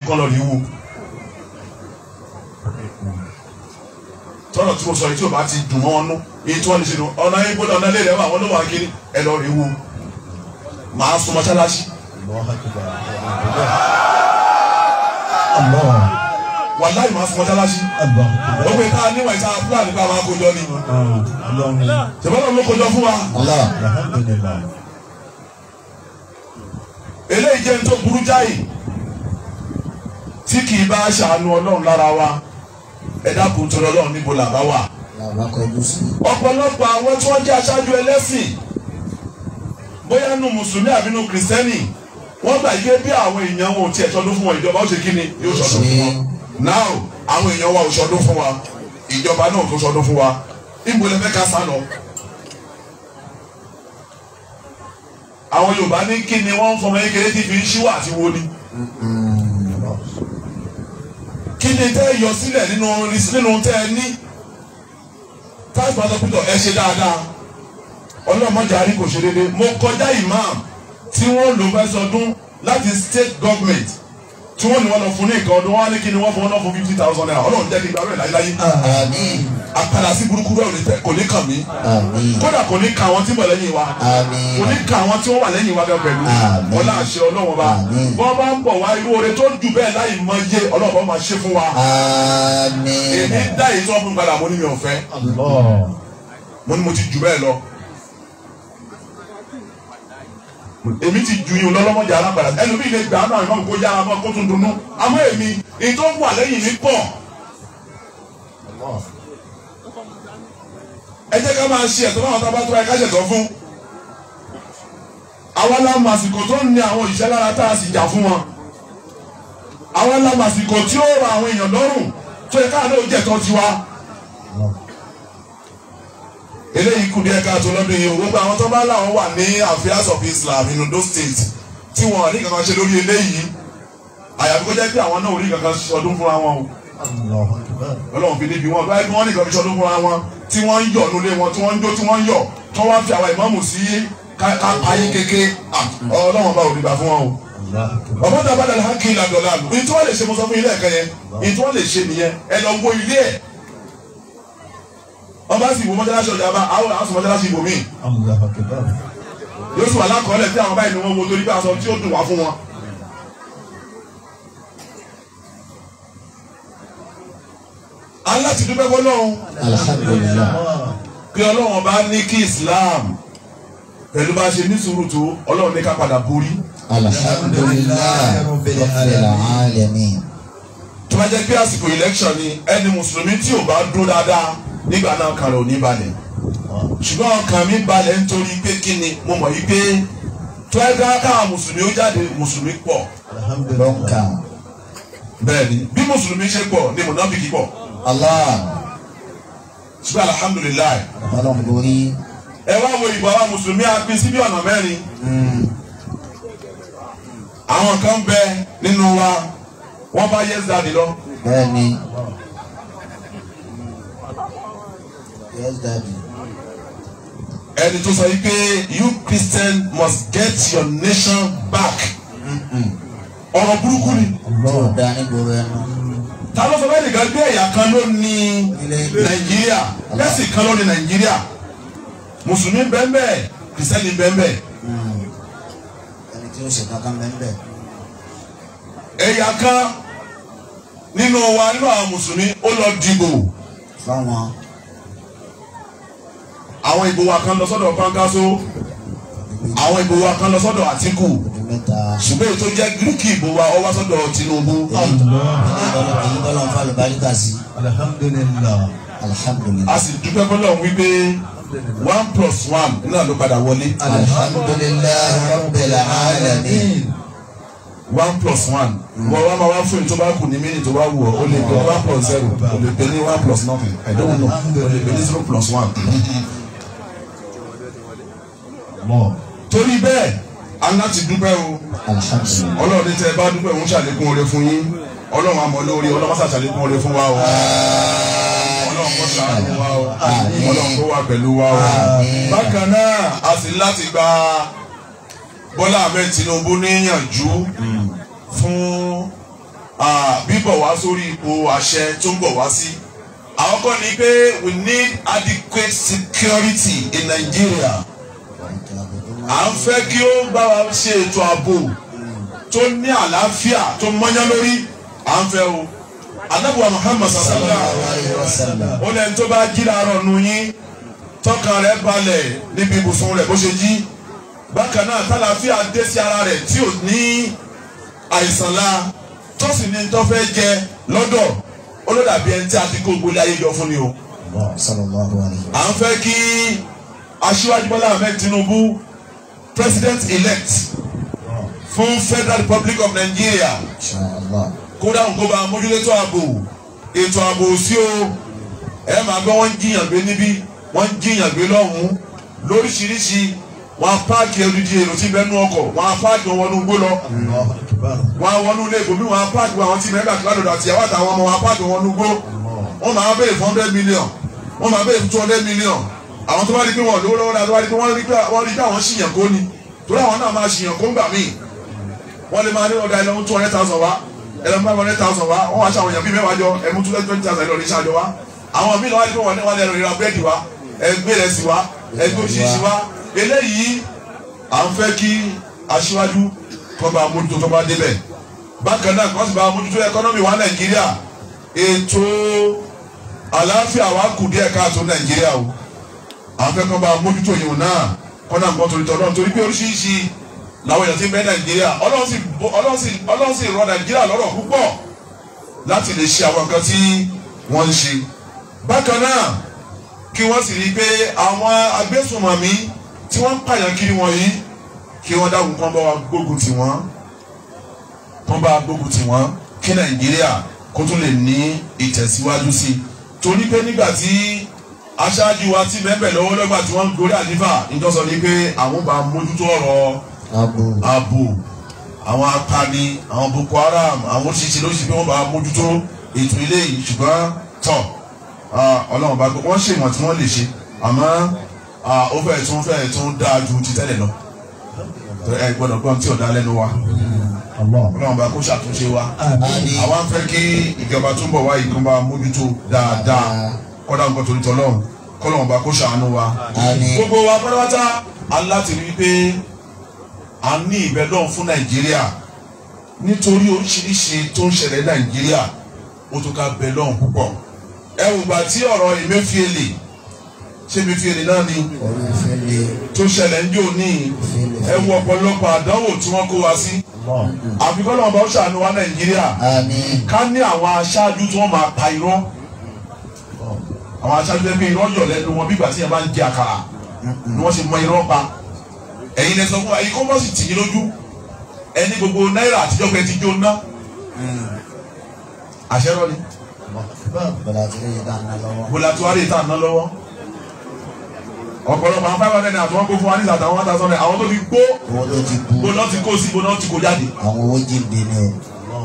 kọ́ lọ rí wo tọ́lọ̀ tí mo sọ yìí tí o bá ti dùn mọ́ wọn nú èyí tí wọ́n lè ṣe nù ọ̀nà yìí gbọ́dọ̀ ọ̀nà ilé rẹ̀ wà wọ́n ló wà kiri ẹ lọ rí wo màá sún mọ́ṣáláṣí Allah. wàláì màá sún mọ́ṣáláṣí Allah. ó pè ká níwà ìta fúlàní ká máa kójọ ni Ọlọ́run. ṣèbọ́dọ̀ ló kójọ fún wa Allah. Alhamdulillah. eléyìí jẹ́ ní tó burú jáì tí kì í bá ṣàánú ọlọ́run lára wa ẹ dákun tó lọ́lọ́run níbo làbá wà. Làwọn akọjú sí. ọ̀pọ̀lọpọ̀ àwọn tí wọ́n jẹ́ aṣáájú ẹlẹ́sìn bóyá nù mùsùlùmí àbí nù kìrìsìtẹ́nì wọ́n gbà yé bí àwọn èèyàn wọn ò tiẹ̀ ṣọdún fún wọn ìjọba ó ṣe kí ni yóò ṣọdún fún wọn now àwọn èèyàn wa ò ṣọdún fún wa ìjọba náà tó ṣọdún fún wa níbo lẹ fẹ́ ká sá lọ. àwọn Yorùbá ní kí ni wọ́n ń fọmọ kékeré tí fi ń ṣíwà àti wo ni kí ni tẹ́ ẹ yọ sílẹ̀ nínú nínú tẹ́ ẹ ní táìpù àtọ́kùtọ̀ ẹ ṣe dáadáa ọlọ́mọdé àrí kò ṣe déédéé mo kọjá imam tí wọ́n lò fẹ́ sọdún láti state government tí wọ́n ní wọ́n lọ fún ní nǹkan ọdún wọ́n á ní kí ni wọ́n fún wọn náà fún fifty thousand naira ọlọ́run jẹ́ kí n gbà rẹ̀ láyéláyé Àmín. àpàdà sí burúkú rẹ̀ ò ní tẹ́- kò ní kàn mí Àmín. kódà kò ní ka àwọn tí ń bọ̀ lẹ́yìn wa Àmín. kò ní ka àwọn tí wọ́n wà lẹ́yìn wa bẹ́ẹ̀ pẹ̀lú Àmín. ọlá àṣẹ ọlọ́wọ́n bá Àmín. bọ́n bá ń bọ̀ wá irú oore tó jù bẹ́ẹ̀ láì mọ iye ọlọ́wọ́ máa ṣe fún wa Àmín. èmi dá èyí tí wọ́n fún mi padà mo ní mi ò fẹ́ Allah. mo ní mo ti jù bẹ́ẹ̀ lọ èmi ti ju yín lọ́lọ́mọdé alágbára ẹlòmíì lè gbà náà ìmọ̀ kó yára mọ́ kó tún dunnú àmọ́ èmi èyí tó wà lẹ́yìn mi pọ̀ ẹ jẹ́ ká máa ṣe ẹ̀tọ́ fún àwọn tábà tó ẹ ká ṣẹ̀tọ́ fún àwa la mọ àsìkò tó ń ní àwọn òṣìṣẹ́ lára tá a sì jà fún wọn àwa la mọ àsìkò tí ó ra àwọn èèyàn lọ́rùn tó yẹ káàdé ó jẹ̀tọ́ tiwa eléyìí kù díẹ̀ káàtó lọ́dún yìí gbogbo àwọn tó bá láwọn wà ní affairs of Islam in Ondo State tí wọn ò ní kankan ṣe lórí eléyìí àyàfi kó jẹ́ pé àwọn náà ò ní kankan ṣọdún fúnra wọn o Allah akbar. ọlọ́run fi níbi wọn báyìí wọ́n ní kankan ṣọdún fúnra wọn tí wọ́n ń yọ̀ nulẹ̀ wọn tí wọ́n ń jó tí wọ́n ń yọ̀ tí wọ́n wá fi àwọn ìmáàmù sí ká- ká payé kéke Ah, ọlọ́run bá òdìgbà fún wọn o Allah akbar. ọmọ dàbà dàlẹ́ hákì ìlàdọ̀lá lò ní tí wọ́n lè ṣe mo sọ fún ilé ẹ̀kẹ́ yẹn ní tí wọ́n lè ṣe nìyẹn ẹ lọ wo ilé ẹ̀ wọ́n bá sì wo mọ́ṣáláṣí ọjà bá àwọn àwọn sọ mọ́ṣáláṣí ibòmíì Allah akbar. yóò sì wà lákọọ́lẹ̀ tí àwọn báyìí ni wọ́n wo torí pé aṣọ tí ó dùn wá fún wọn. aláti dúpẹ́ fọlọ́run Alhamdulillah. pé ọlọ́run bá ní kí Islam pẹ̀lú bá a ṣe ní sùúrù tó ọlọ́run ní ká padà borí. Alhamdulillah. Rabbil alamin. tó bá jẹ́ pé àsìkò election ni ẹni mùsùlùmí tí ò bá dún dáadáa nígbà náà kan rẹ̀ ò ní balẹ̀ ṣùgbọ́n ọkàn mi balẹ̀ nítorí pé kí ni mo mọ̀ yí pé tó ẹ ká káwọn mùsùlùmí ó jáde mùsùlùmí pọ̀ Alhamdulillah. Lọ́nkà. bẹ́ẹ̀ ni bí mùsùlùmí ṣe pọ̀ ni mùnáfíkì pọ̀ Allah. ṣùgbọ́n alhamdulilayi Ọlọ́run borí. ẹ wá wo ìbò àwọn mùsùlùmí a pín sí bí ọ̀nà mẹ́rin àwọn kan bẹ nínú wa wọ́n bá yes daddy lọ Bẹ́ẹ̀ni. Yes daddy. ẹni tó sọ yìí pé you Christian must get your nation back ọ̀rọ̀ burúkú ni Tí ò dá nígboro ẹnu. ta ló sọ bẹ́ẹ̀ nìkan gbé ẹ̀yà kan ló ní nàìjíríà ẹ̀sì kan ló ní nàìjíríà mùsùlùmí bẹ́ẹ̀ kìrìsìtẹ́nì bẹ́ẹ̀ Ẹni tí ó ṣe kankan bẹ́ẹ̀ ẹ̀yà kan nínú wa nínú àwọn mùsùlùmí ó lọ dìbò fáwọn àwọn ìbò wa kan lọ sọ́dọ̀ pankaso àwọn ìbò wa kan lọ sọ́dọ̀ àtìkù ọdún mẹ́ta. ṣùgbọ́n èyí tó jẹ́ gíríkì ìbò wa ó wá sọ́dọ̀ tinubu Èyí èyí tọ́lọ̀ ń fa lùbáríkà sí. Alhamdulillah. a Alhamdulillah. sì dúpẹ́ fọlọ́run wípé one plus one náà ló padà wọlé Alhamdulillah rabbil alamin. one plus one wọ́n wá máa wá fún èyí tó bá kù ní mínítì tó bá wù ọ́ ó lè pè one plus zero ó lè pè ní one plus nothing I don't know ó lè pè ní zero plus one. Allah. torí bẹ́ẹ̀ a ní láti dúpẹ́ o Alhamdulillah. ọlọ́run ní tẹ́ ẹ bá dúpẹ́ òun ṣàlékún oore fún yín ọlọ́run àmọ́ lórí ọlọ́run ṣà ṣàlékún oore fún wa o ọlọ́run kó ṣàánú wa o ọlọ́run kó wà pẹ̀lú wa o bákan náà a sì ní láti gba Bọ́lá Ahmed Tinubu níyànjú fún ah, bíbọ̀ wá sórí ipò àṣẹ tó ń bọ̀ wá sí. àwọn kan ní pé we need adequate security in Nigeria. à ń fẹ́ kí ó bá wa ṣe ètò ààbò tó ní àlàáfíà tó mọ́yán lórí à ń fẹ́ o. anábùwà Muhammad sallallahu alayhi wa sallam ó lẹ́ni tó bá jí láàárọ̀ nu yín tọkàn rẹ̀ balẹ̀ níbi ibùsùn rẹ̀ bó ṣe jí bákan náà tálàáfíà dé sí ara rẹ̀ tí ò ní àìsàn la tó sì ní tó fẹ́ jẹ lọ́dọ̀ ó ló dàbí ẹni tí a ti kó gbólé ayé jọ fún ni o. sallallahu alayhi à ń fẹ́ kí aṣíwájú Bọ́lá Ahmed Tinubu president elect fún Federal Republic of Nigeria inshallah kódà ń kó bá mójúlétó ààbò ètò ààbò sí o ẹ máa gbọ́ wọ́n ń jiyàn gbé níbí wọ́n ń jiyàn gbé lọ́hùn-ún lóríṣiríṣi wọn á páàkì odidi èrò tí bẹ́ẹ̀ nú ọkọ̀ wọn á páàkì wọn wọnú gbó lọ Allahu Akbar. wọn á wọnú ilé ìbòmí wọn á páàkì àwọn tí mẹ́gbà kíládò àti ìyàwó àtàwọn ọmọ wọn á páàkì wọn wọnú gbó wọn máa béèrè fún hundred million wọn máa béèrè fún two hundred million àwọn tó bá rí pé wọn lówó lọ́wọ́ náà tó bá rí pé wọ́n rí pé wọ́n rí pé àwọn ṣìyàn kó ni torí àwọn náà máa ṣìyàn kó ń gbà míì wọ́n lè máa ní ọ̀dà ẹlẹ́mú two hundred thousand wá ẹlẹ́mú five hundred thousand wá wọ́n wá ṣe àwọn èèyàn bíi mẹ́wàá jọ ẹ̀mú two twenty thousand ẹlọ́ọ̀ ní ṣáàjọ wá àwọn míì náà wá ní pé wọ́n ní wọ́n lè ra búrẹ́dì wá ẹgbẹ́ rẹ̀ sí wá ẹgbẹ́ òṣìṣẹ́ wá eléyìí à ń fẹ́ kí aṣíwájú kọ́ bá mójútó tó bá débẹ̀ bákan náà kọ́ sì bá mójútó ẹkọ́nọ́mì wa nàìjíríà ètò àlàáfíà wa kù díẹ̀ káàtó nàìjíríà o à ń fẹ́ kọ́ bá mójútó yìí náà kọ́nà nǹkan torí tọ́lọ́ torí pé oríṣiríṣi làwọn èèyàn ti ń bẹ nàìjíríà ọlọ́run sì bọ́- ọlọ́run sì ọlọ́run sì rọ nàìjíríà lọ́rọ̀ púpọ̀ láti lè ṣe àwọn nǹkan tí wọ́n ń ṣe bákan náà kí wọ́n sì rí i pé àwọn agbésùnmọ̀mí tí wọ́n ń pààyàn kiri wọ̀nyí kí wọ́n dákun kán bá wa gbógun tì wọ́n kán bá wa gbógun tì wọ́n kí nàìjíríà kó tún lè ní ìtẹ̀síwájú sí i torí pé nígbà tí aṣáájú wa ti mẹ́bẹ̀ lọ́wọ́ lọ́gbà tí wọ́n ń gorí àdífà ìjọsọ ni pé àwọn bá mójútó ọ̀rọ̀ abu ààbò àwọn apani àwọn boko haram àwọn oríṣiríṣi ló ṣe pé wọ́n bá mójútó ètò ilé yìí ṣùgbọ́n tọ̀ ah, ọlọ́run bá gbọ́ wọ́n ṣe ìwọ̀n tí wọ́n lè ṣe àmọ́ ah, ó fẹ́ẹ̀ tún fẹ́ẹ̀ tún dáa ju ti tẹ́lẹ̀ lọ ẹ gbọ́dọ̀ gbọ́n tí ò dá lẹ́nu wa Allah. ọlọ́run bá kó ṣàtúnṣe wa Àmín. àwa ń fẹ́ kí ìjọba tó ń bọ̀ wá yìí kó bá mójútó dáadáa kọ́dà nǹkan torí tọ́lọ́run kọ́lọ́run bá kó ṣàánú wa Àmín. gbogbo wa pátápátá aláti rí i pé a ní ìbẹ́ lọ́hùn fún nàìjíríà nítorí oríṣiríṣi tó ń ṣẹlẹ̀ ní nàìjíríà ó tó ká bẹ lọ́hùn púpọ̀ ẹ wò gbà tí ọ̀rọ̀ Emefiele ṣé Emefiele náà ni orí ìfẹ́lẹ́ tó ṣẹlẹ̀ ń jò ní ẹ wo ọ̀pọ̀lọpọ̀ àdánwò tí wọ́n kó wa sí Allah. àfikún náà bá ó ṣàánú wa nàìjíríà àmín ká ní àwọn aṣáájú tí wọ́n máa pa irọ́ àwọn aṣáájú tẹ́ pé irọ́ yọ̀ lẹ́nu wọn bí ìgbà tí yẹn bá ń jẹ àkàrà ni wọ́n ṣe mọ irọ́ pa ẹ̀yin lẹ sọ fún wa ẹ̀yin kọ́ bọ́ sì tì yín lójú ẹni gbogbo náírà àtijọ́ pé ti jó ná àṣẹ rọ ni bọ̀dà tí lè dá ná lọ́wọ́ bọ́lá tí wàá lè tà ná lọ́wọ́ ọ̀pọ̀lọpọ̀ àwọn five hundred àti wọn kó fún wa ní ìsàtà one thousand àwọn tó fi gbó owó tó ti kú gbó náà ti kó sí gbó náà ti kó jáde àwọn owó jíǹde ni o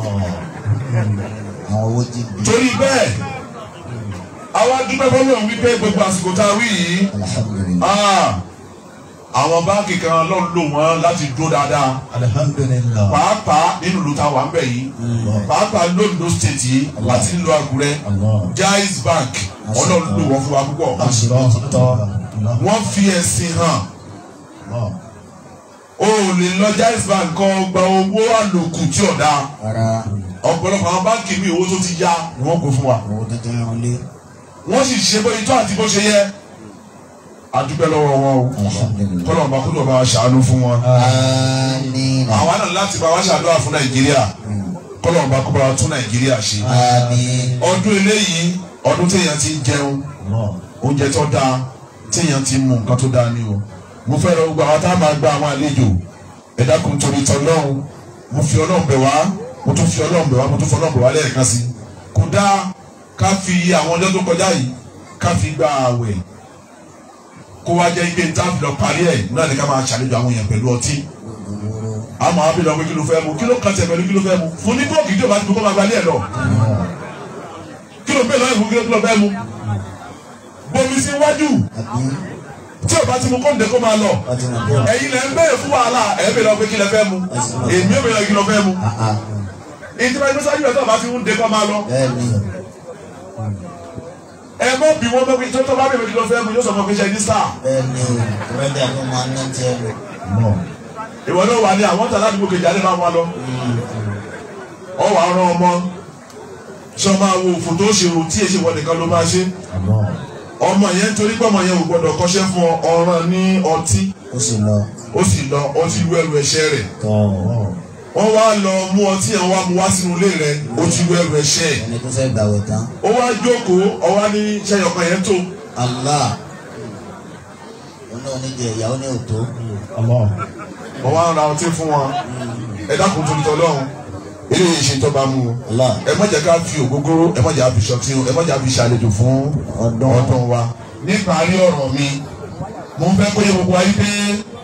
àwọn owó jíǹde torí bẹ́ẹ̀ àwa dúpẹ́ fọlọ́run wípé gbogbo àsìkò tá a wí yìí alhamdulilayi Ah, àwọn báńkì kan ló ń lò wọ́n láti dúró dáadáa Alhamdulillah. pàápàá nínú ìlú tá a wà ń bẹ̀ yìí pàápàá lóńdó state yìí àti nílùú Àkúrẹ́ Allah. Jaiz Bank ọlọ́run lò wọ́n fún wa púpọ̀ Allah. wọ́n fi ẹ̀sìn hàn Allah. o ò lè lọ Jaiz Bank kan gba owó àlòkù tí ò dáa rárá ọ̀pọ̀lọpọ̀ àwọn báńkì mi owó tó ti yá ni wọ́n kó fún wa owó tó tẹ́ wọn lé wọ́n sì ṣe bó itọ́ àti bó ṣe yẹ adúpẹ́ lọ́wọ́ wọn o alhamdulilayi kọ́lọ̀ ọba kúlọ̀ bá wa ṣàánú fún wọn. àmín àwa náà láti bá wa ṣàdúrà fún nàìjíríà kọ́lọ̀ ọba kó bá wa tún nàìjíríà ṣe. àmín ọdún eléyìí ọdún téèyàn ti ń jẹun Allah. oúnjẹ tó dáa téèyàn ti ń mu nǹkan tó dáa ni o. mo fẹ́ lọ gbogbo àwọn tá a máa gba àwọn àlejò ẹ dákun torí tọlọ́run mo fi ọlọ́run bẹ̀ wá mo tún fi ọlọ́run bẹ̀ wá mo tún fi ọlọ́run bẹ̀ wá lẹ́ẹ̀kan sí i. kò dáa ká fi àwọn ọjọ́ tó kọjá yìí ká fi gba àwẹ̀ kó wá jẹ́ ike tá a fi lọ parí ẹ̀ náà ni ká máa ṣàlejò àwọn èèyàn pẹ̀lú ọtí àmọ́ àbí lọ pé kí ló fẹ́ mu kí ló kàn tẹ̀ pẹ̀lú kí ló fẹ́ mu fún ní bọ́ọ̀kì tí o bá ti kó máa gbalẹ̀ ẹ̀ lọ kí ló bẹ́ẹ̀ lọ́yìn fún kí ló fẹ́ mu bomi sí wájú àbí tí o bá ti mu kóńdé kó máa lọ ọtí náà bọ̀ ẹ̀yin lẹ́ ń bẹ̀rẹ̀ fún wàhálà ẹ̀ bẹ̀rẹ̀ lọ pé kí lẹ fẹ́ mu èmi ò bẹ̀rẹ̀ kí lọ fẹ́ mu àà èyí tí wọ́n ti sáájú ẹ̀ tó bá fi ń de kọ́ máa lọ. bẹ́ẹ̀ni ẹ mọ́ bí wọ́n mọ́ tó tó bá bẹ̀rẹ̀ lọ fẹ́ mu yóò sọ fún ọkùnrin ṣe ní sáà. bẹ́ẹ̀ni rẹ́díà tó máa ń ná tiẹ̀ lọ. Allah. ìwọ náà wà ní àwọn tàlá àdúgbò kejì alẹ́ máa wá lọ. ọ wà rán ọmọ sọ máa wo òfò tó ṣe rò tí èsì wọ nìkan ló máa ṣe. Allah. ọmọ yẹn nítorí pé ọmọ yẹn ò gbọdọ̀ kọ́ṣẹ́ fún ọ ọ̀ràn ní ọtí ó sì lọ ó sì lọ ọtí lu ẹrù ẹ̀ṣẹ̀ rẹ̀ tọ́ Allah. wọ́n wá lọ mú ọtí yẹn wá mú wá sínú ilé rẹ̀ ó ti lu ẹrù ẹ̀ṣẹ̀ ẹni tó fẹ́ gbàwẹ̀ tán. ó wá jókòó ọwá ní sẹ́yọ̀kan yẹn tó Allah oní oníjẹ ìyàwó ní òtó. Allah. wọ́n wá ń ra ọtí fún wọn ẹ dákun tó ń tọ́ lọ́hùn ilé yìí ṣe tọ́ba mú o Allah ẹ má jẹ́ ká fi ògógóró ẹ má jẹ́ ká fi ṣọtí o ẹ má jẹ́ ká fi ṣàlejò fún ọdún ọdún wa. níparí ọ̀rọ̀ mi mo fẹ́ kó yẹ gbogbo ayé pé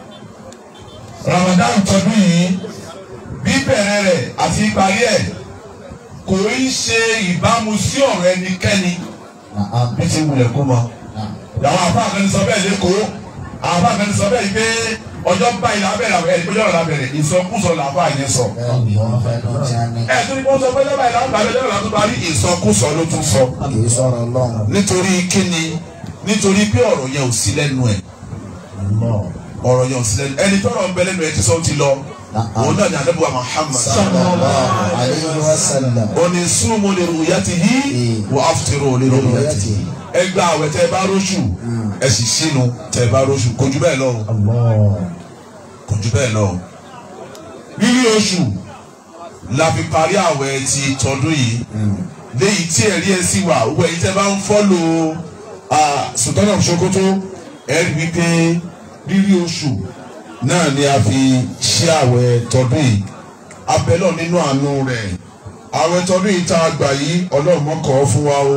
Ramadan tọdún yìí bíbẹ̀rẹ̀ rẹ̀ àti ìparí ẹ̀ kò í ṣe ìbámu sí ọ̀rọ̀ ẹnikẹ́ni Naam. bí ti wulẹ̀ kó mọ. Naam. làwọn afáà kan sọ bẹ́ẹ̀ lẹ́kọ̀ọ́ àwọn afáà kan sọ bẹ́ẹ̀ yìí pé ọjọ́ báyìí lábẹ́rẹ́ àwọn ẹni pé ọjọ́ lábẹ́rẹ́ ìsọkúsọ làwọn yẹn sọ. bẹ́ẹ̀ni wọ́n fẹ́ lọ tí a ní. ẹ tó ní kó sọ pé ọjọ́ báyìí lábẹ́rẹ́ ọjọ́ lábẹ́rẹ́ tó bá rí ìsọkúsọ ló tún sọ. kì í sọ̀rọ̀ Ọlọ́run. nítorí kíni nítorí pé ọ̀rọ̀ yẹn ò sí lẹ́nu ẹ̀ Allah. ọ̀rọ̀ yẹn ò sí lẹ́nu ẹni tọ́rọ̀ ń bẹ lẹ́nu ẹ̀ ti sọ ó ti lọ òun náà ni àdébùwà Muhammad sallallahu alayhi wa sallam. òní súnmù lè ru'yatihi wà áfùtìrò lè ru'yatihi ẹ gba àwẹ̀ tẹ́ ẹ bá róṣù ẹ sì sínú tẹ́ ẹ bá róṣù kò jù bẹ́ẹ̀ lọ o. Allah. kò jù bẹ́ẹ̀ lọ. rírí oṣù la fi parí àwẹ̀ ti tọdún yìí léyìí tí ẹ̀rí ẹ̀ sì wà owó ẹ̀yìn tẹ́ bá ń fọ́lò Sultan of Sokoto ẹ̀ rí wípé rírí oṣù náà ni a fi ṣe àwẹ̀ tọdún yìí abẹ́lọ̀ nínú àánú rẹ̀ àwẹ̀ tọdún yìí tá a gbà yìí Ọlọ́run mọ́ kọ́ fún wa o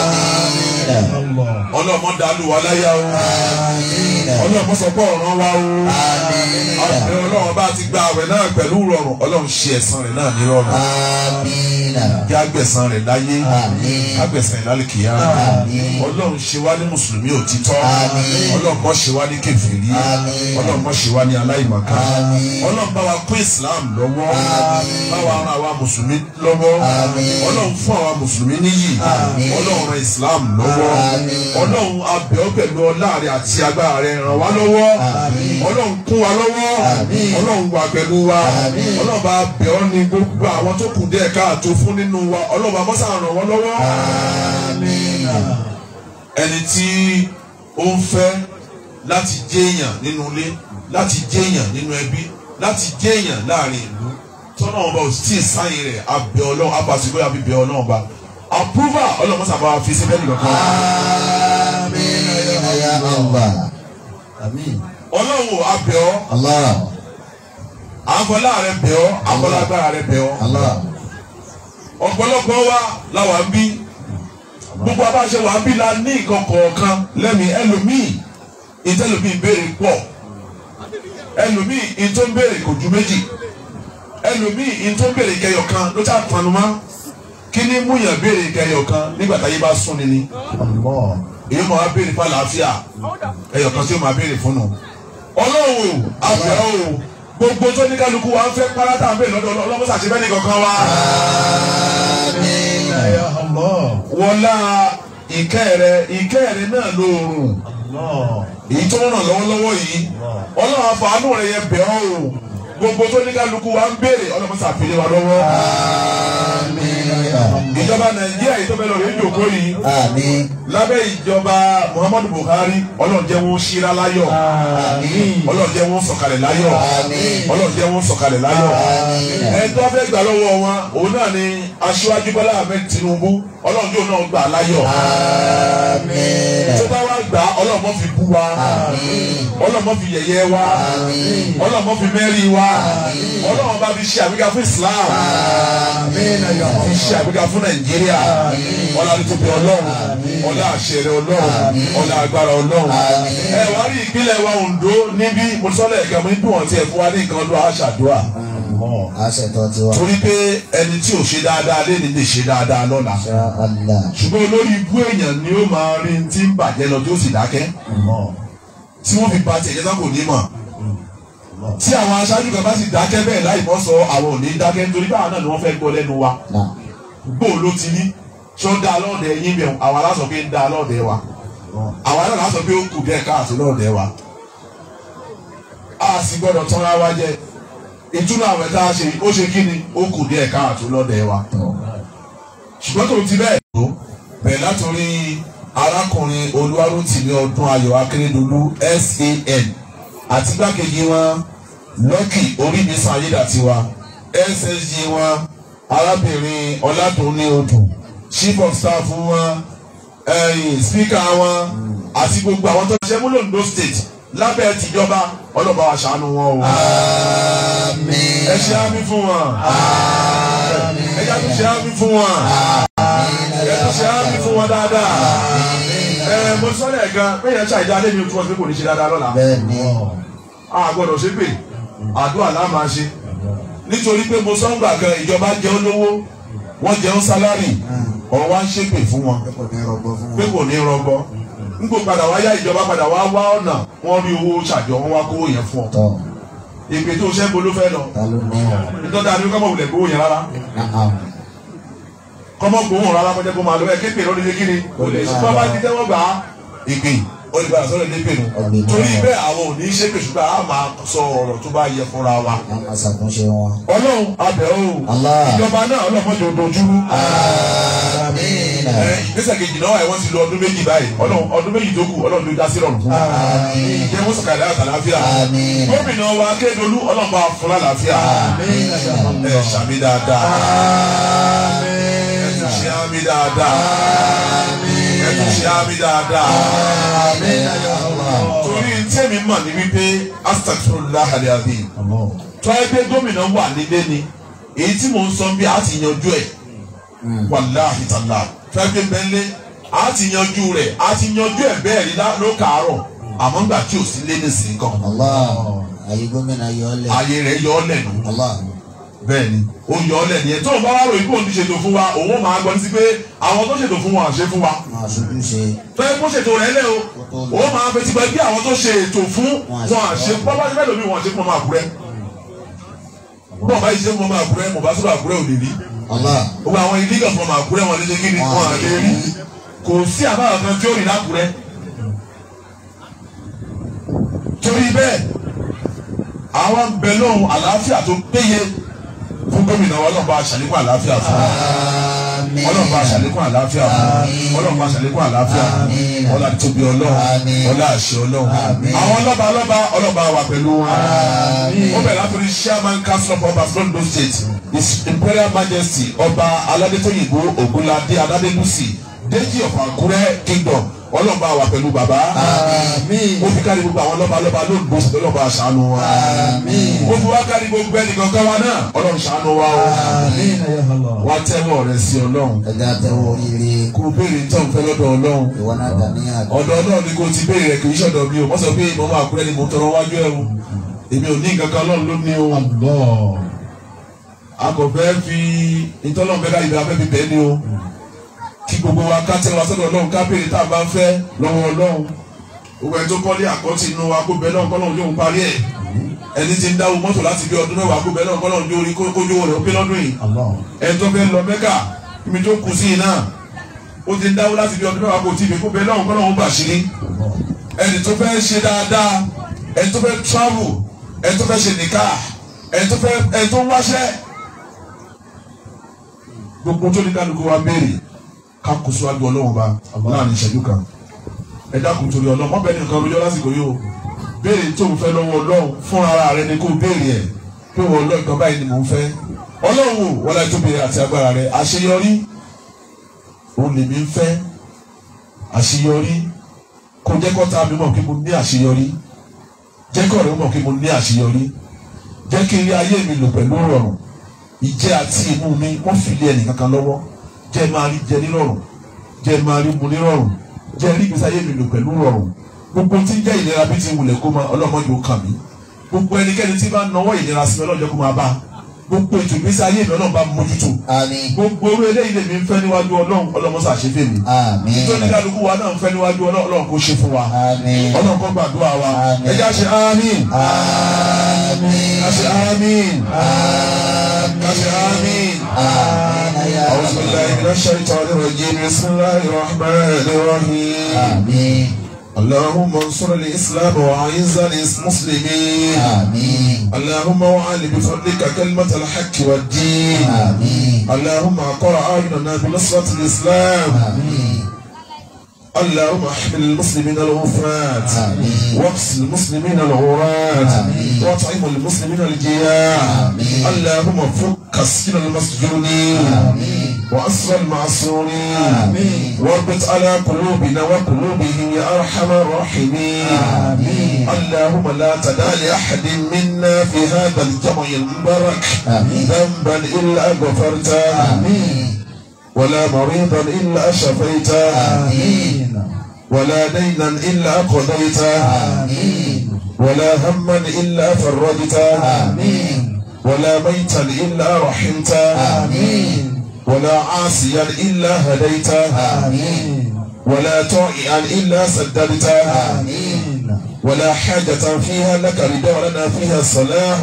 Allah. Ọlọ́run mọ́ dàlú wa láyà o Ọlọ́run mọ́ sọ pé ọ̀ràn wa o àbẹ̀ ọlọ́run bá ti gba àwẹ̀ náà pẹ̀lú rọrùn ọlọ́run ṣe ẹ̀san rẹ̀ náà ní rọrùn Amina. kí agbẹ̀san rẹ̀ láyé Àmín. agbẹ̀san rẹ̀ lálẹ́ kìíyà Àmín. ọlọ́run ṣe wá ní mùsùlùmí òtítọ́ Àmín. ọlọ́run mọ́ ṣe wá ní kèfèrí Àmín. ọlọ́run mọ́ ṣe wá ní aláìmọ̀ká Àmín. ọlọ́run bá wa kún islam lọ́wọ́ Àmín. bá wa ran àwa mùsùlùmí lọ́wọ́ Àmín. ọlọ́run fún àwa mùsùlùmí níyì Àmín. ọlọ́run ran islam lọ́wọ́ Àmín. ọlọ́run abẹ́ ọ pẹ̀lú ọlá rẹ̀ àti agbára rẹ̀ ràn wá lọ́wọ́ Àmín. ọlọ́run kún wa lọ́wọ́ Àmín. ọlọ́run wà pẹ̀lú wa Àmín. ọlọ́run bá bẹ̀ ọ́ ní gbogbo àwọn tó kù díẹ̀ káàtó fún nínú wa ọlọ́run bá mọ́sá ràn wọ́n lọ́wọ́ ẹni tí ó ń fẹ́ láti jẹ́yàn nínú ilé láti jẹ́yàn nínú ẹbí láti jẹ́yàn láàrin ìlú tọ́nà ọba ò tí ì sáyìn rẹ̀ abẹ́ ọlọ́run abàṣẹ́gbẹ́ àbí bẹ́ ọlọ́run ọba approval ọlọ́run mọ́sá bá wa fi sí bẹ́ẹ̀ nìkan kan Amina ya Allah. Amin. ọlọ́run ò abẹ́ ọ́ Allah. àfọlá rẹ bẹ̀ ọ́ àfọlágbára rẹ bẹ̀ ọ́ Allah. ọ̀pọ̀lọpọ̀ wa làwa ń bí gbogbo abáṣe wa ń bí la ní nǹkan kọ̀ọ̀kan lẹ́mìí ẹlòmíì ìtẹ́lòmíì béèrè pọ̀ ẹlòmíì ìtó ń béèrè kò ju méjì ẹlòmíì ìtó ń béèrè kẹyọ kan ló ṣáà tanu mọ́ kí ni múyàn béèrè kẹyọ kan nígbà táyé bá sún ni ni Allah. èyí máa wá béèrè fún àlàáfíà ẹyọ kan tí ó máa béèrè fún nù ọlọ́run o àbẹ̀ o gbogbo tó ní kálukú wa ń fẹ́ párátà ń bè lọ́dọ̀ ọlọ́mọ sàṣẹ́fẹ́ ní kankan wa. Ya Allah. wọlá ìkẹ́ rẹ ìkẹ́ rẹ náà lóorùn Allah. èyí tó ń ràn lọ́wọ́lọ́wọ́ yìí ọlọ́run àfàánú rẹ yẹ bẹ̀ ọ́ o gbogbo tó ní kálukú wa ń béèrè ọlọ́mọ sàfihàn wa lọ́wọ́ Amina. ìjọba nàìjíríà yìí tó bẹ lọ rí ìjòkó yìí Àmín. lábẹ́ ìjọba muhammadu buhari ọlọ́run jẹ́ wọn ṣíra láyọ̀ ọlọ́run jẹ́ wọn sọ̀kalẹ̀ láyọ̀ Àmín. ọlọ́run jẹ́ wọn sọ̀kalẹ̀ láyọ̀ Àmín. ẹni tó fẹ́ gbà lọ́wọ́ wọn òun náà ni aṣíwájú bọ́lá ahmed tinubu ọlọ́run yóò náà gbà láyọ̀ Amina. tó bá wá gbà ọlọ́run mọ́ fi bú wa ọlọ́run mọ́ fi yẹ̀yẹ́ wa ọlọ́run mọ́ fi mẹ́rí wa ọlọ́run bá fi ṣe àgbéga fún islam fi ṣe àgbéga fún nàìjíríà ọlá nítorí ọlọ́run ọlá àṣẹrẹ ọlọ́run ọlá agbára ọlọ́run ẹ wá rí ìpínlẹ̀ wa Oǹdó níbí mo sọ́lẹ̀ ẹ̀ka mo ní bí wọ́n ti ẹ̀ fún wa ní nǹkan ọdún aṣàdúrà Allah. Àṣetọ̀ tiwa. torí pé ẹni tí ò ṣe dáadáa lẹ́ni lè ṣe dáadáa lọ́la Insha Allah. ṣùgbọ́n olórí ibú èèyàn ni ó máa rí tí ń bàjẹ́ lọ tí ó sì dákẹ́ Allah. tí wọ́n fi ba tiẹ̀ jẹ́sà kò ní mọ̀ tí àwọn aṣáájú kan bá sì dákẹ́ bẹ́ẹ̀ láì mọ́ sọ àwọn ò ní dákẹ́ nítorí báwa náà ni wọ́n fẹ́ gbọ́ lẹ́nu wa náà gbó ló ti ní ṣó dá lọ́ọ̀dẹ yín bẹ̀ àwa lásọ pé ń dá lọ́ọ̀dẹ wa àwa náà lásọ pé ó kù díẹ̀ káàtó lọ́ọ̀dẹ wa a sì gbọ́dọ̀ tán ara wa jẹ ìtúnú àwẹ̀ tá a ṣe ó ṣe kí ni ó kù díẹ̀ káàtó lọ́ọ̀dẹ wa ṣùgbọ́n tó ti bẹ́ẹ̀ tó bẹ̀rẹ̀ látòrí arákùnrin olúwarótìmí ọdún ayọ̀ akérèdọ́lù san àti gbákejì wọn lọ́kì oríbísàn ayédàtiwa ssg wọn arábìnrin ọ̀làdúnní odù chief of staff wọn ẹ̀yìn speaker wọn àti gbogbo àwọn tó ṣe múlò Ondo state lábẹ́ tìjọba ọlọ́ba wa ṣàánú wọn o àmín ẹ ṣe àmì fún wọn ẹ yá tó ṣe àmì fún wọn ẹ tó ṣe àmì fún wọn dáadáa ẹ mo sọ lẹ́ẹ̀kan pé yẹn ṣàìdá lé mi o tí wọ́n fi kò ní ṣe dáadáa lọ́la bẹ́ẹ̀ ni a gbọ́dọ̀ ṣe pé àdúrà la máa ṣe nítorí pé mo sọ ń gbà kan ìjọba jẹun lówó wọ́n jẹun sálárì ọ̀rọ̀ wa ń ṣépè fún wọn pé kò ní rọgbọ fún pé wọn kò ní rọgbọ nígbò padà wáyá ìjọba padà wá wá ọ̀nà wọ́n rí owó ṣàjọ wọn wá kówó yẹn fún ọ tọ ìpè tó ṣẹ́ bo ló fẹ́ lọ ta ló ní ọ nítorí àdúgbò kọ́mọ wulẹ̀ gbówó yẹn rárá náà kọ́mọ gbówó rárá kọjá kó máa lọ ẹ képe lórí kí ni kò lè ṣe bábá ti tẹ́wọ́ gbà á ìpè olùbàdàn sọ̀rọ̀ ilé pẹ̀lú Ọ̀gbìn torí náà. bẹ́ẹ̀ àwọn ò ní ṣépè ṣùgbọ́n a máa sọ ọ̀rọ̀ tó bá yẹ fúnra wa wọn máa ṣàtúnṣe wọn. ọlọ́run abẹ́ o Allah. ìjọba náà ọlọ́mọdé odojúrú àmín ẹ ìgbésẹ̀ kejì náà ẹ̀ wọ́n ti lo ọdún méjì báyìí ọlọ́run ọdún méjì tó kù ọlọ́run ló dá sí rọrùn fún wa àmín ìjẹ́ wọ́n sọ̀kalẹ̀ àtàláfíà àmín gómìnà wa Akérédolú ọlọ́run bá fún lálàáfíà ẹ ṣàmì dáadáa ẹ tún ṣe àmì dáadáa ẹ tún ṣe àmì dáadáa torí tẹ́mi mọ̀ ní wípé astagfirullah alazim tọ́ ẹgbẹ́ gómìnà wà nílé ni èyí tí mò ń sọ bí a ti yanjú ẹ̀ wàláhi tàlá tọ́ ẹgbẹ́ bẹ́ńlẹ̀ a ti yanjú rẹ̀ a ti yanjú ẹ̀ bẹ́ẹ̀ rí lá- ló kàárọ̀ àmọ́ ńgbà tí ò sí lé ní sí kan Allah ayé gómìnà yọ ọ lẹ ayé rẹ̀ yọ ọ́ lẹ́nu Allah bẹ́ẹ̀ ni ó yọ ọ́ lẹ́nu yẹn tó o bá wá rò ikú òun ti ṣètò fún wa òun ó máa gbọ́ sí pé àwọn tó ṣètò fún wa àṣẹ fún wa máa ṣojú ṣe fẹ́ kó ṣètò rẹ̀ lẹ́ o ó máa fetí gbẹ bí àwọn tó ṣe ètò fún wọn àṣẹ pápá síbẹ̀ lómi wọn àṣẹ fún ọmọ àkúrẹ́ bọ́ọ̀ bá yìí ṣe fún ọmọ àkúrẹ́ mọ̀ bá sọ̀rọ̀ àkúrẹ́ ò lè rí Allah gbogbo àwọn ilé fún ọmọ àkúrẹ́ wọn lè ṣe kí ni wọn à lè rí kò sí àbáwọ̀ kan tí ó rìn lákúrẹ́ torí bẹ́ẹ̀ àwọn ń bẹ lóhùn àlàáfíà tó péye fún gómìnà wa ọlọ́run bá aṣàlékún àlàáfíà fún wa àmín ọlọ́run bá aṣàlékún àlàáfíà fún wa ọlọ́run bá aṣàlékún àlàáfíà fún Àmín. wa ọlá tóbi ọlọ́run Àmín. ọlá àṣẹ ọlọ́run Àmín. àwọn ọlọ́ba ọlọ́ba ọlọ́ba wà pẹ̀lú wọn Àmín. ó bẹ̀rẹ̀ látòrí chairman council of ọba Ondo state his imperial majesty ọba aládétóyìnbó ògúnládé aládélúsì déjì of Àkúrẹ́ kingdom ọlọ́ba wà pẹ̀lú bàbá àmín ó fi kárí gbogbo àwọn lọ́ba lọ́ba lóńgbò sí lọ́ba ṣàánú wa àmín ó fi wá kárí gbogbo ẹnìkan kan wa náà ọlọ́run ṣàánú wa o àmín wá tẹ́wọ́ rẹ sí ọlọ́run ẹja tẹwọ oríire kó o béèrè tó ń fẹ́ lọ́dọ̀ ọlọ́run ìwọ náà dàníyàn ọ̀dọ̀ ọlọ́run ni kò ti béèrè rẹ kì í ṣọ̀dọ̀ mi o wọ́n sọ pé mo máa kúrẹ́ ni mo tọrọ wájú ẹ̀ o èmi ò ní nǹkan kan ọlọ́run ló ní o a kò fẹ́ fi ìtọ́lọ́run fẹ́ ká ìbẹ̀rẹ̀ afẹ́ fi bẹ́ẹ̀ ni o kí gbogbo wa ká tẹ́ wa sọ́dọ̀ ọlọ́run ká béèrè tá a bá ń fẹ́ lọ́wọ́ ọlọ́run gbogbo ẹni tó kọ́lé àkọ́tì inú wa kó bẹ́ẹ̀ náà kọ́ lọ́run yóò ń parí ẹ̀ ẹni tí ń dáwọ́ mọ́tò láti bí ọdún mẹ́wàá kó bẹ́ẹ̀ náà kọ́ lọ́run yóò rí kójú rẹ̀ ó pé lọ́dún yìí ẹni tó fẹ́ lọ mẹ́kà ibi tó kù sí iná ó ti ń dáwọ́ láti bí ọdún mẹ́wàá kó tí ibi kó bẹ́ẹ̀ náà kọ́ lọ́run bà sírí ẹni tó fẹ́ ṣe dáadáa ẹni tó fẹ́ travel ẹni tó fẹ́ ṣe nìka ẹni tó fẹ́ ẹni tó ń wáṣẹ́ gbogbo tó ní kálukú wa béèrè ká kó síwájú ọlọ́run ba láàrin ìṣẹ́jú kan ẹ dákun torí ọlọ́run mọ́ bẹ́ẹ̀ nìkan lójọ́ lásìkò yìí o béèrè tó ń fẹ́ lọ́wọ́ ọlọ́run fún ara rẹ ni kó béèrè ẹ̀ pé wọ́n ọlọ́run kan báyìí ni mò ń fẹ́ ọlọ́run wò wọ́n láti tóbi àti agbára rẹ àṣeyọrí òun lèmi ń fẹ́ àṣeyọrí kò jẹ́ kọ́ta mi mọ̀ kí mo ní àṣeyọrí jẹ́ kọ́ rẹ̀ mọ̀ kí mo ní àṣeyọrí jẹ́ kí ilé ayé mi lò pẹ̀lú rọrùn ìjẹ àti ìmú mi wọ́n fi lé ẹnìkan kan lọ́wọ́ jẹ́ máa rí jẹ nírọ̀rùn jẹ́ máa rí mu nírọ̀rùn jẹ́ rí ìgbésí ayé mi lò pẹ̀lú rọrùn gbogbo tí ń jẹ́ ìlera bí ti wulẹ̀ kó máa ọlọ́mọdé ó kàn mí gbogbo ẹnikẹ́ni tí bá ń nawọ́ ìlera sí mi ọlọ́jọ́ kó máa bá gbogbo ètò ìgbésí ayé mi ọlọ́run bá mójútó Àmín. gbogbo orú eléyìí lèmi ń fẹ́ níwájú ọlọ́run ọlọ́mọsà ṣe fẹ́ mi Àmín. nítorí kálukú wa náà ń fẹ́ níwájú ọlọ́run ọlọ́run kò ṣe fún wa Àmín. ọlọ́run kó gbàdúrà wa Àmín. ẹ já ṣe àmín Àmín. ká ṣe àmín ká ṣe àmín. Àmín. Ya أعوذ بالله من الشيطان الرجيم بسم الله الرحمن الرحيم Àmín. اللهم انصر الإسلام وأعز المسلمين Àmín. اللهم وعل بفضلك كلمة الحق والدين Àmín. اللهم أقر أعيننا بنصرة الإسلام Àmín. اللهم احمل المسلمين الغفرات آمين. واغسل المسلمين العورات آمين. واطعم المسلمين الجياع آمين. اللهم فك سكين المسجونين آمين. وأسر المعصورين آمين. واربط على قلوبنا وقلوبهم يا أرحم الراحمين آمين. اللهم لا تدع لأحد منا في هذا الجمع المبارك آمين. ذنبا إلا غفرته آمين. ولا مريضا إلا شفيته آمين. ولا دينا إلا قضيته آمين. ولا هما إلا فرجته آمين. ولا ميتا إلا رحمته آمين. ولا عاصيا إلا هديته آمين. ولا طائعا إلا سددته آمين. ولا حاجة فيها لك رضا ولنا فيها صلاح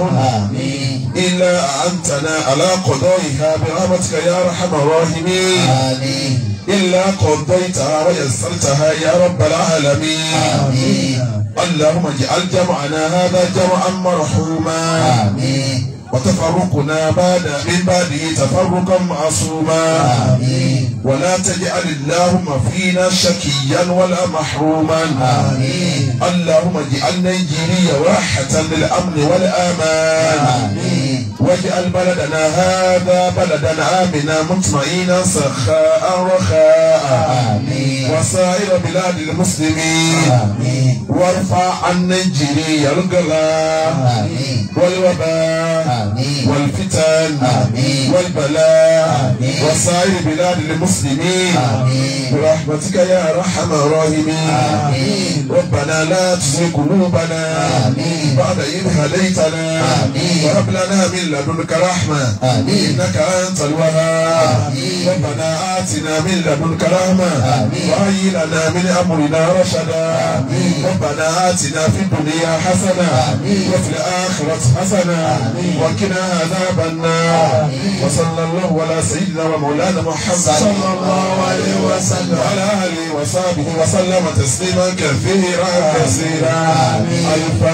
آمين. إلا أنتنا على قضائها برحمتك يا أرحم الراحمين آمين. إلا قضيتها ويسرتها يا رب العالمين آمين. اللهم اجعل جمعنا هذا جمعا مرحوما آمين. وتفرقنا بعد من بعده تفرقا معصوما آمين. ولا تجعل اللهم فينا شكيا ولا محروما آمين. اللهم اجعل نيجيريا راحة للأمن والأمان آمين. واجعل بلدنا هذا بلدا آمنا مطمئنا سخاء رخاء آمين. وسائر بلاد المسلمين آمين. وارفع عن نيجيريا الغلاء آمين. والوباء آمين. والفتن آمين. والبلاء آمين. وسائر بلاد المسلمين آمين. برحمتك يا ارحم الراحمين آمين. ربنا لا تزغ قلوبنا آمين. بعد إذ هديتنا آمين. وهب لنا من لدنك رحمة آمين. إنك أنت الوهاب آمين. ربنا آتنا من لدنك رحمة آمين. وهيئ لنا من أمرنا رشدا آمين. ربنا آتنا في الدنيا حسنة آمين. وفي الآخرة حسنة آمين. وقنا عذاب النار آمين. وصلى الله على سيدنا ومولانا محمد صلى الله عليه وسلم. وعلى آله وصحبه وسلم تسليما كثيرا كثيرا آمين.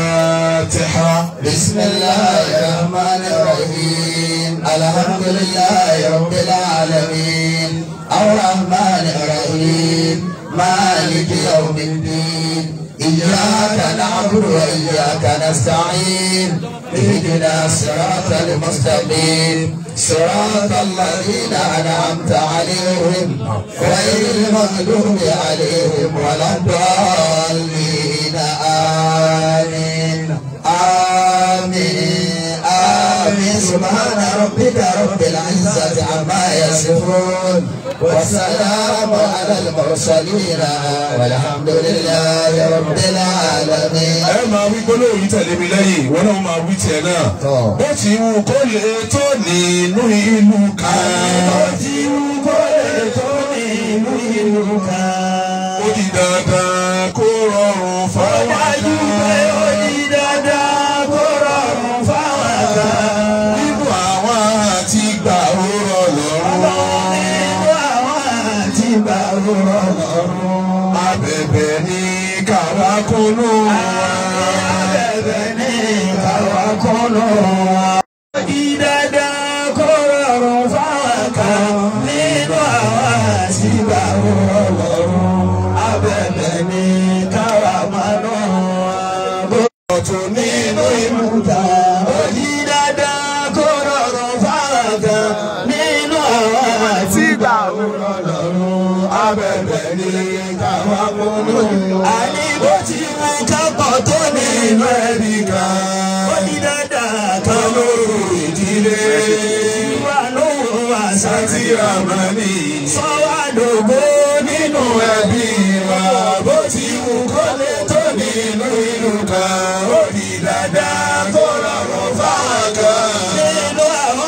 الفاتحة بسم الله الرحمن الرحيم الحمد لله رب العالمين الرحمن الرحيم مالك يوم الدين إياك نعبد وإياك نستعين اهدنا الصراط المستقيم صراط الذين أنعمت عليهم غير المغضوب عليهم ولا الضالين آمين آمين آمين سبحان ربك رب العزة عما يصفون والسلام على المرسلين والحمد لله رب العالمين ẹ máa wí gbólóhùn yìí tẹ̀lé mi lẹ́yìn ìwọ náà máa wí tiẹ̀ náà. Tọ́. bó ti wù kó lè tó nínú ìlú kan. bó ti wù kó lè tó nínú ìlú kan. ó di dandan kó rọrùn fáwọn kan. ó di dandan kó rọrùn fáwọn kan. nínú àwọn àti gbà ó rọ lọ́rùn. nínú àwọn àti gbà ó rọ lọ́rùn. abẹ̀bẹ̀ ní káwa kúnú wa. abẹ̀bẹ̀ ní káwa kúnú wa. Ìdàdà kó rọrùn fáwọn kan nínú àwọn àṣìgbà rọrùn. Abẹ̀bẹ̀ ní káwa máa nù wọn. Ọ̀tún nínú ìmúta. Ìdàdà kó rọrùn fáwọn kan nínú àwọn àṣìgbà rọrùn. Abẹ̀bẹ̀ ní káwa máa nù wọn. Àní bó ti mú kápọ̀ tó nínú ẹbí kan. Ó ní dáadáa kan lóru ìdílé. Wà lóhùn àṣà tí a máa ní. Sọ́wọ́ àdógó nínú ẹbí wa. Bó ti wù kó lè tó nínú ìlú kan. Ó ní dáadáa kó rọrùn fáwọn kan. Nínú àwọn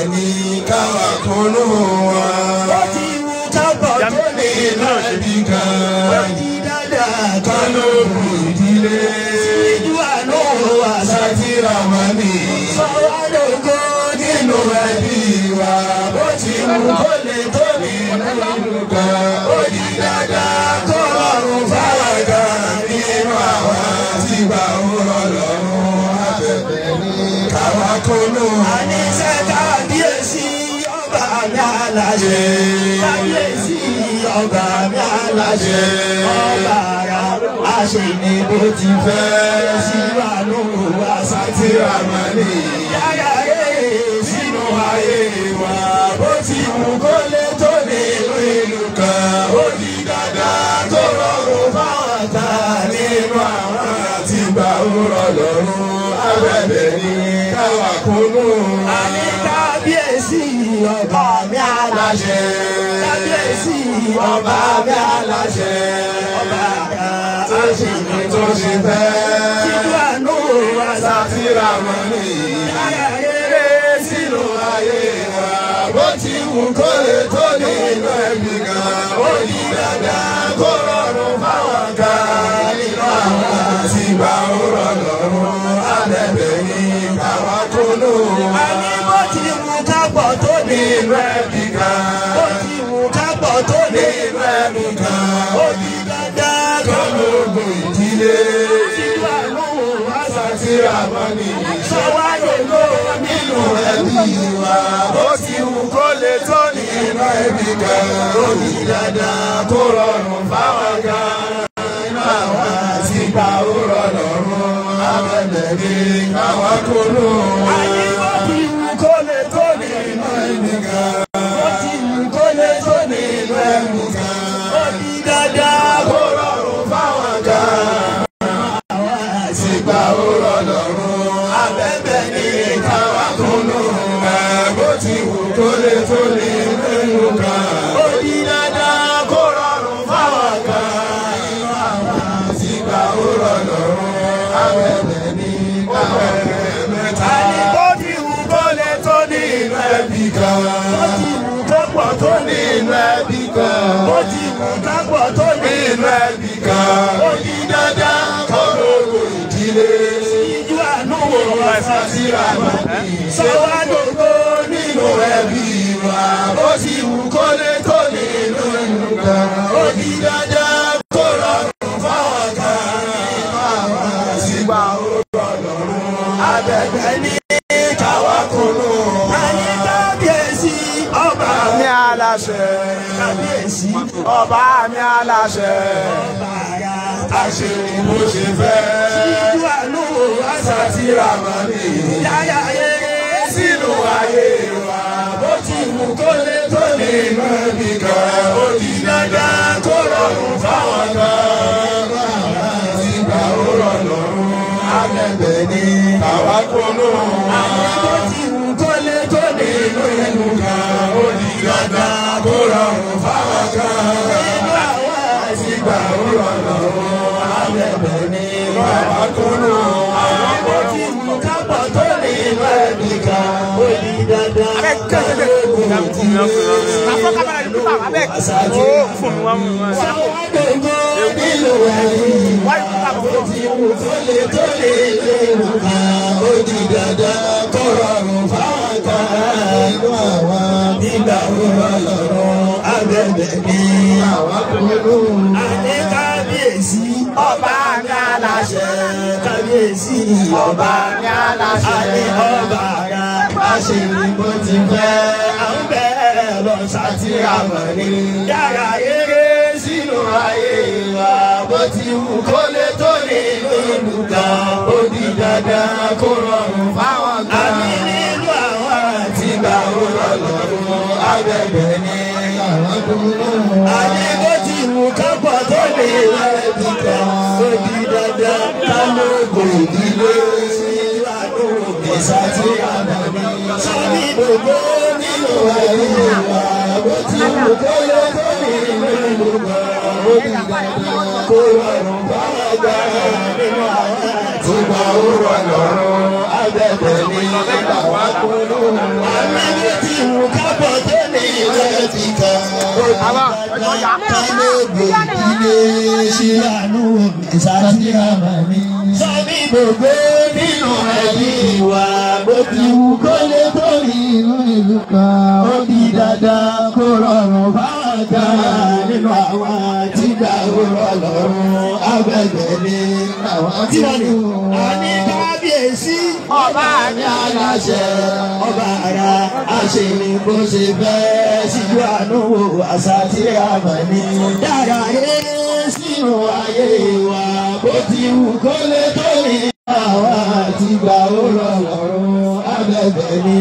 ní káwá kúnú wa. ó ti wù kápọ̀ tó lè Iná ẹbí ó kan di dáadáa kálóògùn ìdílé. ìjú àánú àṣà Sátírà máa ní sọ́wọ́dọ̀gọ́ nínú ẹbí wa. Bó ti mú kó lè tó nínú ìlú kan. Ó di dáadáa kó rọrùn fáwọn kan nínú àwọn tí gbà ń rọ lọ́rùn abẹ́bẹ́ ní káwá kúnú wa. àníṣe kábíyèsí ọba mi aláṣẹ kábíyèsí ọba mi aláṣẹ ọba ara àṣẹ ni bó ti fẹ́ sínú àánú àṣà Sátírà máa ní yára rèé sínú ayé wa bó ti mú kó lè tó nínú ìlú kan. Ó di dáadáa kó rọrùn fáwọn kan nínú àwọn tí gbà ń rọ lọ́rùn abẹ́bẹ́ ní káwá kúnú wa. àní kábíyèsí ọba mi aláṣẹ kábíyèsí ọba mi aláṣẹ ọba ara àṣẹ ni tó ṣe fẹ́. sínú àánú àṣà Sátírà máa ní yára rèé sínú ayé wa. Bó ti wù kó lè tó nínú ẹbí kan. Ó di dáadáa kó rọrùn fáwọn kan nínú àwọn tí gbà ń rọ lọ́rùn abẹ́bẹ́ ní káwá kúnú wa. àní bó ti wù kápọ̀ tó ní Nínú ẹbí kan. bó ti wù kápọ̀ tó ní Nínú ẹbí kan. ó di dandan kọ́ Kọ́lógún ìdílé. sínú àánú àṣà Sátírà máa ní sọ́wádọ̀gọ́ nínú ẹbí wa. Ó ti wù kó lè tó nínú ẹbí kan. Ó ní dáadáa kó rọrùn fáwọn kan. Nínú àwọn àti gbà ó rọ lọ́rùn. Abẹ́bẹ̀ ní káwá kúrò. àní bó ti wù kó lè tó nínú ẹbí kan. bó ti wù kó lè tó nínú Nínú ẹbí kan. ó di dandan Kó rọrùn fáwọn kan. Àti gbà ó rọ lọ́rùn. Abẹ́bẹ̀ ní káwá kúrò. Bó ti wù kó lè tó nínú ẹbí kan. ó di dandan kó rọrùn fáwọn kan nínú àwọn tí gbà ó rọ lọ́rùn abẹ́bẹ̀ ní abẹ́bẹ̀ mẹ́ta. àní bó ti wù kó lè tó nínú nínú ẹbí kan bó ti wù kápọ̀ tó ní nínú ẹbí kan bó ti wù kápọ̀ tó ní nínú ẹbí kan ó di dandan kó lóko ìdílé. ìjú àánú àṣà Sátírà máa ní sọ́wádọ̀gọ́ nínú ẹbí wa bó ti wù kó lè tó nínú ìlú kan ó di dandan kó rọrùn fáwọn kan nínú àwọn àtìgbà ó rọ lọ́rùn abẹ́gbẹ́ ní káwá kúrò. àní kábíyèsí ọba mi aláṣẹ kábíyèsí ọba mi aláṣẹ ọba ara àṣírí bó ṣe fẹ́ ìjú àánú àṣà Sátírà máa ní yára rèé sínú ayé wa bó ti wù kó lè tó nínú ẹbí kan ó di dandan kó rọrùn fáwọn kan àti gbà ó rọ lọ́rùn abẹ́bẹ̀ ní àwa kúnú bó ti wù kó lè tó nínú nínú kan ó di dandan kó rọrùn fáwọn kan nínú àwọn àti gbà ó rọ lọ́rùn àbẹ̀bẹ̀ ní àwa kúnú bó ti wù kápọ̀ tó nínú ẹbí kan ó di dandan sọ́wádọ̀gọ́ nínú ẹbí bó ti wù kó lè tó nínú ẹbí kan ó di dandan kó rọrùn fáwọn kan nínú àwọn nígbà wo lọ́rùn àbẹ̀bẹ̀ ní àwa kúnú. àní kábíyèsí ọba mi aláṣẹ kábíyèsí ọba mi aláṣẹ àní ọba ara àṣírí bó ti fẹ́ àwọn bẹ́ẹ̀ lọ Sátírà mọ̀ ní yàrá eré sínú ayé wa bó ti wù kó lè tó nínú ìlú kan ó di dandan kó rọrùn fáwọn kan àmì nínú àwọn àti gbà ó rọ lọ́rùn abẹ́bẹ̀ ní àwọn kúrò. àní bó ti wù kápọ̀ tó lè lẹ́bi kan ó di dandan ká ló kò ìdílé sí àdúgbò Sátírà mọ̀ ní. sọ́ni gbogbo nínú ayé wa bó ti wù kó lè tó nínú ìlú kan ó di dandan kó rọrùn fáwọn kan nínú àwọn àti Ìgbà ó rọ lọ́rùn abẹ́bẹ̀ ní àwa kúrò. àmì ní ti wù kábọ̀ tó ní ilẹ̀ ti kà. kálógbò ilé ṣílànù ìsàtìyàmà mi. sọ́mi gbogbo nínú ẹbí wa bó ti wù kó lè tó inú ìlú kan. ó di dandan kó rọrùn fáwọn kan nínú àwọn tígbà ó rọ lọ́rùn abẹ́bẹ̀ ní àwọn tí wọ́n ní. àní kábíyèsí ọba àmì aláṣẹ ọba ara àṣeyìn bó ṣe fẹ́ síjú àánú wo àṣà tí a mọ̀ ní. dára yé sínú ayé wa bó ti wù kó lè tó ní. àwa àti gbà ó rọ lọ́rùn abẹ́bẹ̀ ní.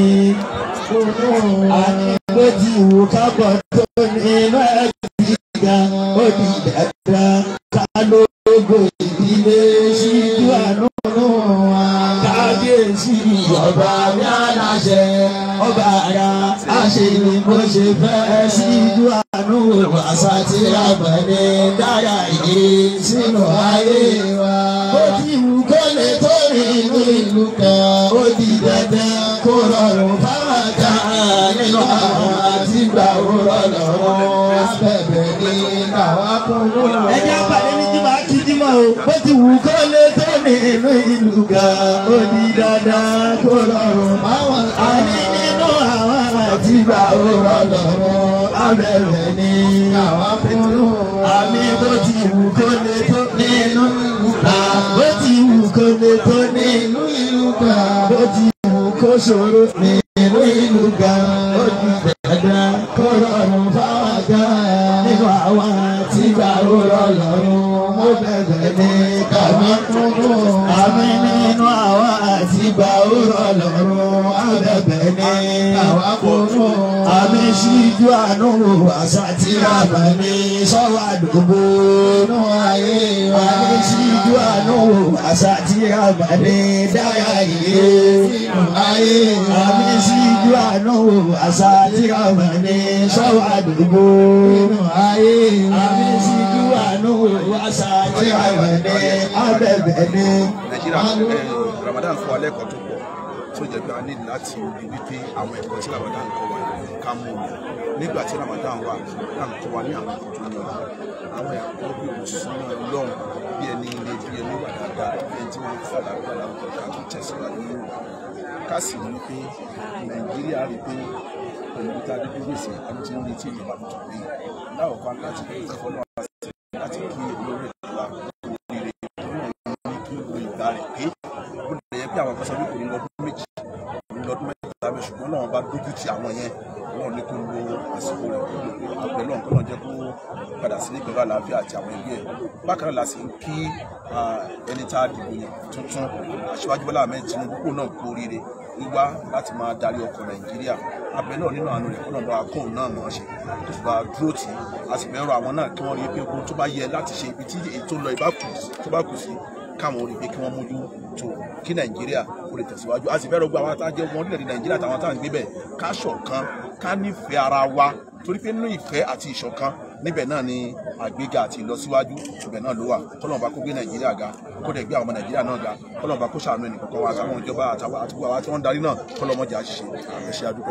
àní bó ti wù ká bọ̀ tó nínú ẹ̀sìn gan ó di dandan ká lóògùn ìdílé síjú àánú wa. kábíyèsí ọba mi aláṣẹ ọba ara àṣeyìn bó ṣe fẹ́ síjú àánú àṣà tí a bẹ̀ ní dára yìí sínú ayé wa. ó ti wù kó lè tó nínú ìlú kan ó di dandan kó rọrùn fáwọn kan nínú àwọn àtìgbà òrọ̀ lọ́rùn abẹ́bẹ̀ ní àwa kúrò. ẹ jẹ́ àpàdé ní jímọ̀ akíjímọ̀ o bó ti wù kó lè tó nínú ìlú kan ó di dandan kó rọrùn fáwọn kan nínú àwọn àtìgbà òrọ̀ lọ́rùn abẹ́bẹ̀ ní àwa kúrò. àmì bó ti wù kó lè tó nínú ìlú kan bó ti wù kó lè tó nínú ìlú kan bó ti wù kó ṣòro nínú ìlú kan ó di dandan kó rọrùn fáwọn kan nínú àwọn tí gbà ó rọ lọ́rùn mo bẹ̀bẹ̀ ní kàmí kúrò. àmì nínú àwọn àti gbà ó rọ lọ́rùn abẹ́bẹ̀ ní àwa kúrò. àmì ṣíjú àánú àṣà tí a bà ní sọ́wọ́ àdúgbò nù ayé wa. àmì ṣíjú àánú àṣà tí a bà ní dáyà yìí nù ayé wa. àmì ṣíjú àánú àṣà tí a bà ní sọ́wọ́ àdúgbò nù ayé wa. àmì ṣíjú àánú àṣà tí a bà ní abẹ́bẹ̀ ní. nàìjíríà ẹ, ramadan fún wa lẹ́kọ̀ọ́ tó pọ̀ tó jẹ́ pé a ní láti rí wípé àwọn ẹ̀kọ́ tí ramadan kọ́ wa ká mú un nígbà tí ramadan wà ramadan kọ́ wa ní àwọn ẹ̀kọ́ tó ní ọ̀la àwọn ẹ̀kọ́ bí òṣùnà ọlọ́run bí ẹni ilé bí ẹni wà dáadáa bí ẹni tí wọ́n fà lágbára láwùjọ ká tó tẹ̀síwájú ní ìwà ká sì rí pé nàìjíríà rí pé pẹ̀lú bí tá a dé bí gbèsè àti tí ń retí ìjọba tuntun yìí láwùjọ láti fi ìfẹ́ lọ́wọ́ láti kí olórí ìjọba oríire tó náà ní kí gbogbo ìgbà rẹ̀ pé ó lè yẹ pé àwọn kan sọ pé kò ní lọ́dún méjì kò ní lọ́dún mẹ́ta bẹ́ẹ̀ ṣùgbọ́n náà bá dójú ti àwọn yẹn náà ní kó lo àsìkò rẹ̀ kó lò pé àpẹ náà kó náà jẹ́ kó padà sílé pẹ̀lú àlàáfíà àti àwọn ẹbí ẹ̀ bákan náà la sì ń kí ah, ẹni tá a dìbò yàn tuntun aṣíwájú Bọ́lá Ahmed Tinubu kó náà kú oríire wíwá láti máa darí ọkọ̀ Nàìjíríà abẹ náà nínú àánú rẹ̀ kó náà bá kóun náà mọ̀ ọ́ ṣe tó fi bá dúró tì í a sì fẹ́ rọ àwọn náà kí wọ́n rí i pé ohun tó bá yẹ láti ṣe ibi tí ètò lọ ìbá kù tó bá kù sí káwọn rí i pé kí wọ́n mójú tó kí Nàìjíríà kó lè tẹ̀síwájú a sì fẹ́ rọ gbọ́ àwọn àtàjẹ́ ọmọ orílẹ̀-èdè Nàìjíríà àtàwọn táwọn gbé bẹ̀ ká ṣọ̀kan ká nífẹ̀ẹ́ ara wa torí pé nínú ìfẹ́ àti ìṣọ̀kan níbẹ̀ náà ni àgbéga àti ìlọsíwájú ibẹ̀ náà ló wà kọ́lọ́n bá kó gbé nàìjíríà ga kó dẹ̀ gbé àwọn ọmọ nàìjíríà náà ga kọ́lọ́n bá kó ṣàánú ẹnì kọ̀ọ̀kan wa àtàwọn ìjọba àtàwọn àti gbogbo àwọn tí wọ́n ń darí náà kọ́lọ́n mọ́jà ṣiṣẹ́ ẹ ṣé adúpẹ́.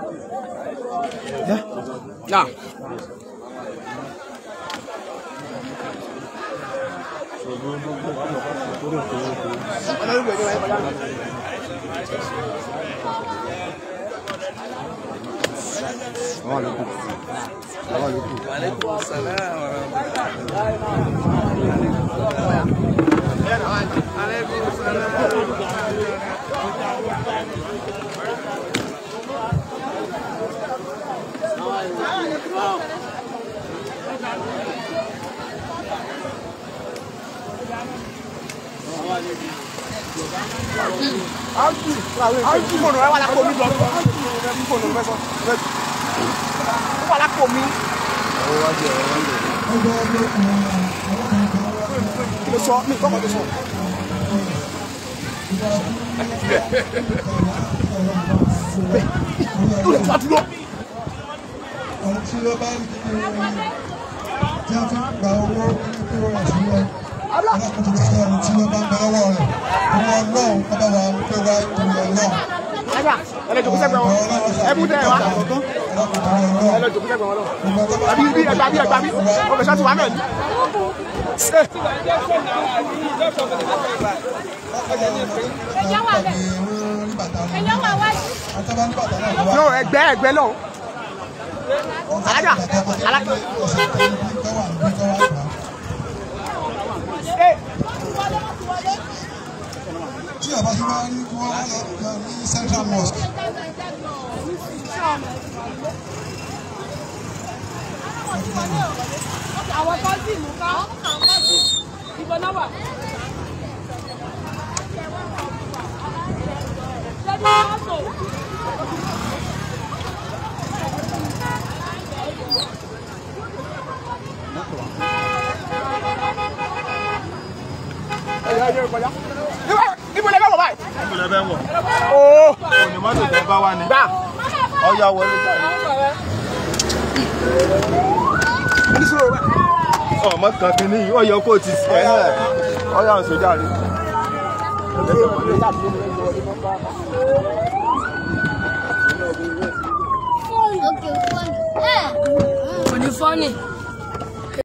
fóònù rẹ wà lápò mi lọ fóònù rẹ sọ ó wà lápò mi. kí ló sọ mi kọ́kọ́ tó sọ. bẹ́ẹ̀ ló lè tó àdúró. ohun tí ó bá ń di tí a fi ń gba owó kí ó rà sílẹ̀ alákòóso ti sọ ẹni tí wọ́n bá ń bẹ lọ́wọ́ rẹ̀ ìwọ ọlọ́run ọba wa ń pè wá ìwọ ọlọ́run. Ajá, ẹ lè jòkó sẹ́gbẹ̀ẹ́ wọn. Ẹ bú tẹ́ ẹ wá. Ẹ lè jòkó sẹ́gbẹ̀ẹ́ wọn lọ. Àbí bí ẹgbàá bí ẹgbàá bí. Ó fẹ́ sọ́tù wá náà ni. Ṣé no ẹgbẹ́ ẹgbẹ́ lọ. Alájà, alájà. Ẹ tí ọba tí wọ́n rí wọ́n wá lọ lọ ní central mosque àwọn kọ́sìmù ká ìbọn náà wà. Ṣẹ́ni wọ́n sọ. ẹ̀yà ẹ̀yà ìkọjá. Ibo lẹ fẹ́ wọ̀ báyìí? Ìpínlẹ̀ bẹ́ẹ̀ wọ̀. Oo. Òní mọ́tò tẹ bá wá ní. Gbà. Ọya wọlé jáde. Oníṣòro rẹ̀. Ọmọ kan kìíní yìí, ó yẹ kó o ti sẹ́ ẹ̀. Ọya ń sọ jáde. Kò ní fọ́nì.